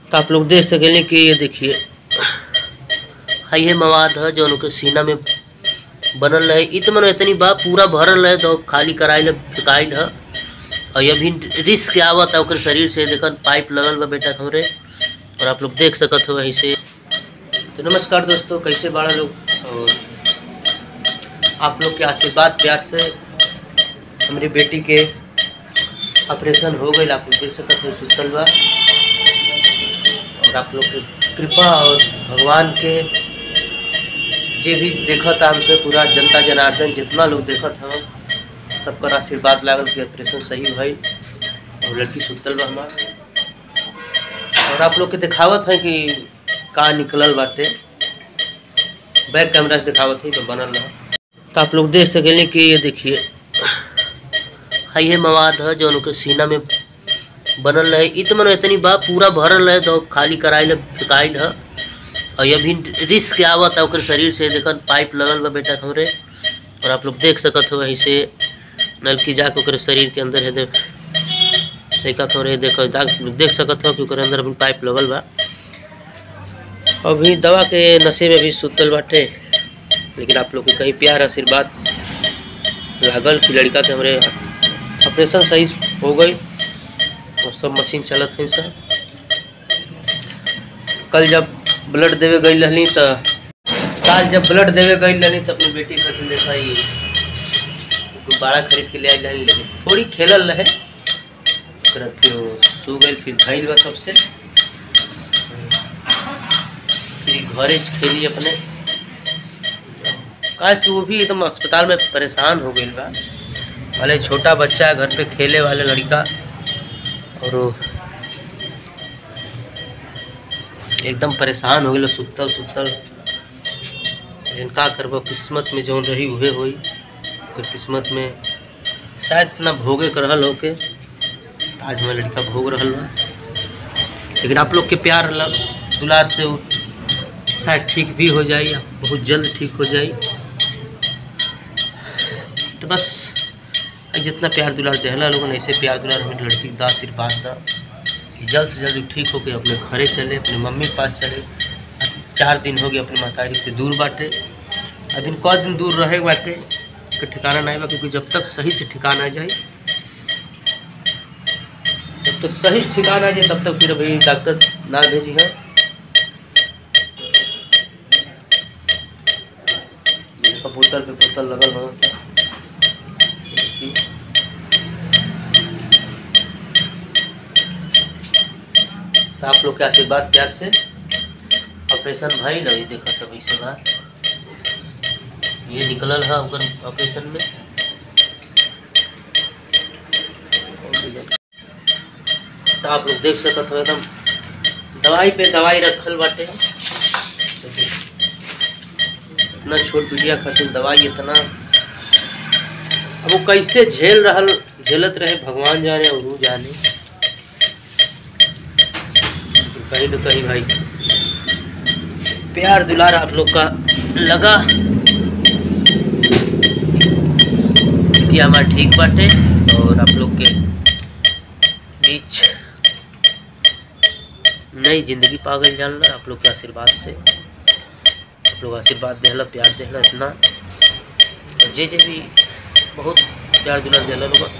तो आप लोग देख सकेंगे कि ये देखिए हाँ ये मवाद है जो उनके सीना में बनल रहे इत मन इतनी बा पूरा भरल रहे तो खाली कराइल फेकाइल है और ये भी रिस्क आवत है ओकर शरीर से देखन पाइप लगल बा बेटा हमरे और आप लोग देख सकत हो वहीं से तो नमस्कार दोस्तों कैसे बाड़ा लोग और आप लोग के आशीर्वाद प्यार से हमारी बेटी के ऑपरेशन हो गई आप लोग देख सकत हो सुतल बा और आप लोग के कृपा और भगवान के जे भी देखत हमसे पूरा जनता जनार्दन जितना लोग देखत हम सबकर आशीर्वाद लागल कि ऑपरेशन सही भई और लड़की सुतल बा हमार और आप लोग के दिखावत है कि का निकलल बाटे बैक कैमरा से दिखावत है तो बनल रहा तो आप लोग देख सकेंगे कि ये देखिए हाँ ये मवाद है जो उनके सीना में बनल रहे इत मन इतनी बा पूरा भरल रहे तो खाली कराइल फेकाइल है और ये भी रिस्क आवत है ओकर शरीर से देखन पाइप लगल बा बेटा हमरे और आप लोग देख सकत हो वहीं से नलकी जाके ओकर शरीर के अंदर है दे देखा थोड़े देखो देख सकत हो कि ओकर अंदर अभी पाइप लगल बा अभी दवा के नशे में भी सुतल बाटे लेकिन आप लोग के कहीं प्यार आशीर्वाद लागल कि लड़का के हमरे ऑपरेशन सही हो गई और सब मशीन चलत है सब कल जब ब्लड देवे गई रहनी तो कल जब ब्लड देवे गई रहनी तो अपनी बेटी खातिर देखा ही गुब्बारा खरीद के ले आई रहनी लेकिन थोड़ी खेलल रहे ओकरा फिर वो सो गई फिर धैल बा तब से फिर घरे खेली अपने काश वो भी एकदम अस्पताल में परेशान हो गई बा भले छोटा बच्चा है घर पे खेले वाले लड़का और वो एकदम परेशान हो गए सुतल सुतल लेकिन का करबो किस्मत में जौन रही उहे होई ओकर किस्मत में शायद इतना भोगे कर रहल होके आज हमारा लड़का भोग रहल बा लेकिन आप लोग के प्यार लग दुलार से वो शायद ठीक भी हो जाए या बहुत जल्द ठीक हो जाए तो बस जितना प्यार दुलार देहला लोगन ऐसे प्यार दुलार हमें लड़की का आशीर्वाद दा कि जल्द से जल्द ठीक होके अपने घरे चले अपने मम्मी के पास चले चार दिन हो गए अपनी मातारी से दूर बाटे अभी कौ दिन दूर रहे बाटे के ठिकाना नहीं बा क्योंकि जब तक सही से ठिकाना जाए जब तक सही से ठिकाना आ जाए तब तक फिर अभी डॉक्टर ना भेजी है बोतल पे बोतल लगल हो तो आप लोग के आशीर्वाद प्यार से ऑपरेशन भाई लगी देखा सब इसे बात ये निकलल है ओकर ऑपरेशन में तो आप लोग देख सकत हो एकदम दवाई पे दवाई रखल बाटे इतना छोट बिटिया खातिर दवाई इतना अब वो कैसे झेल रहल झेलत रहे भगवान जाने और वो जाने कहीं तो कहीं भाई प्यार दुलार आप लोग का लगा बिटिया हमारा ठीक बाटे और आप लोग के बीच नई जिंदगी पागल जानना आप लोग के आशीर्वाद से आप लोग आशीर्वाद देहला प्यार देहला इतना और जे जे भी बहुत प्यार दुलार देहला लोग